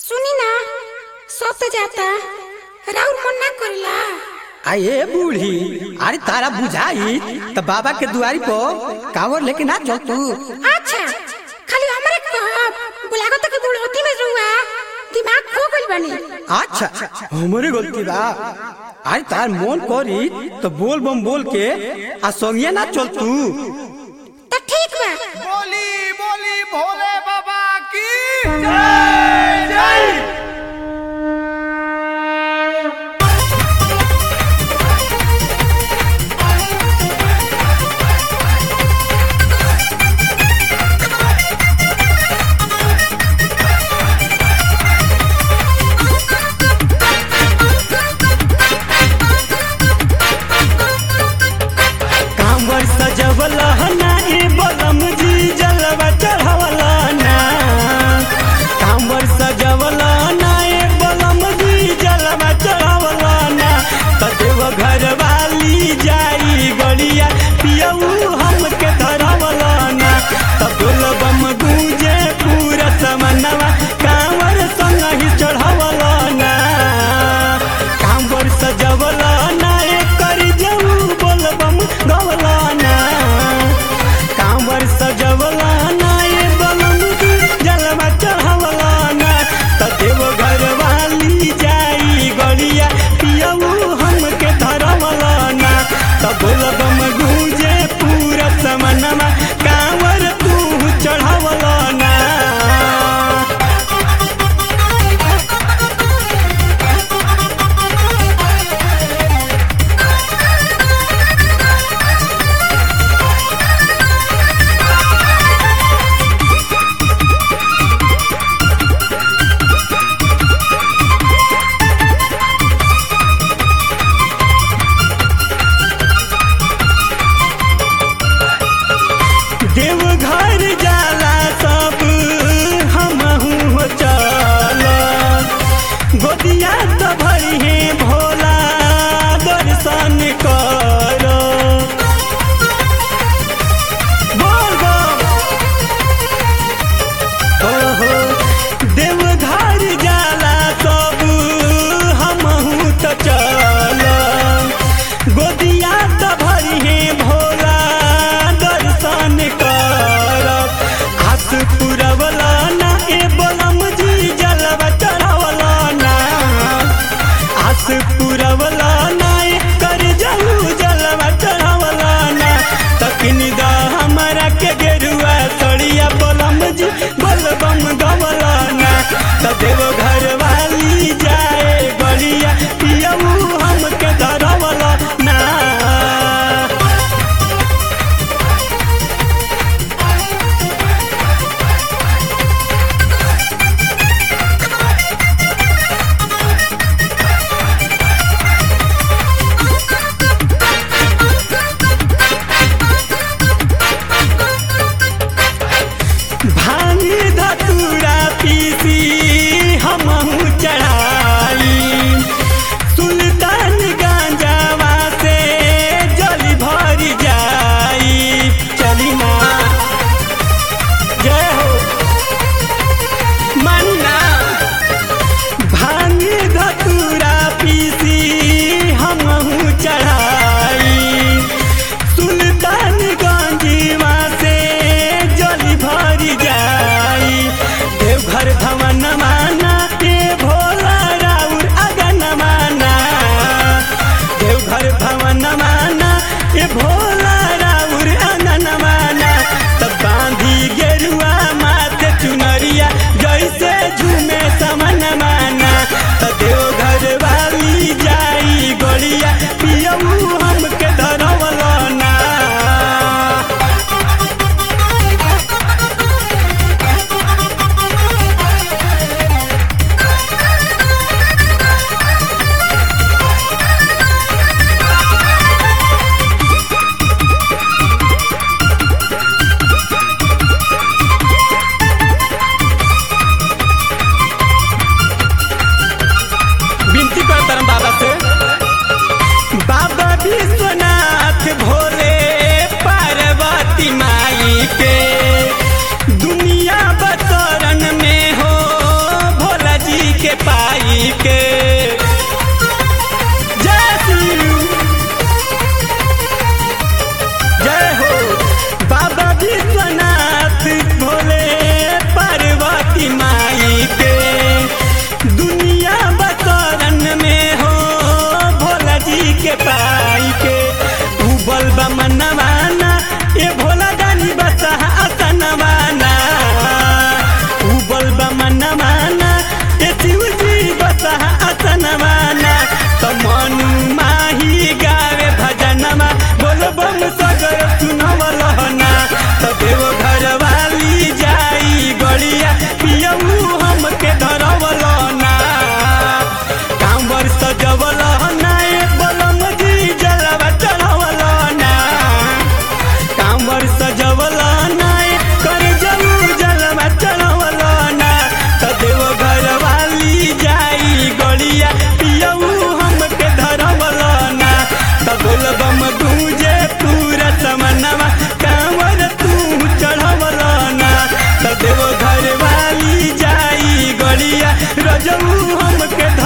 सुनी ना सब तो जाता राउर मन ना करेला आए बूढ़ी अरे तारा बुझाई तो बाबा के दुआरी पर कावर लेके ना चल तू अच्छा खाली हमरे कहब बुलागो तक बुढ़ोती में रुआ दिमाग खो गइल बनी अच्छा हमारे गलती बा अरे तार मन करी तो बोल बम बोल के आ संगे ना चल तू तो ठीक बा बोली बोली भोले बाबा की जय जय कांवर सजवला ना ए बलम जी जलवा चढ़वला ना कांवर रजऊ हमके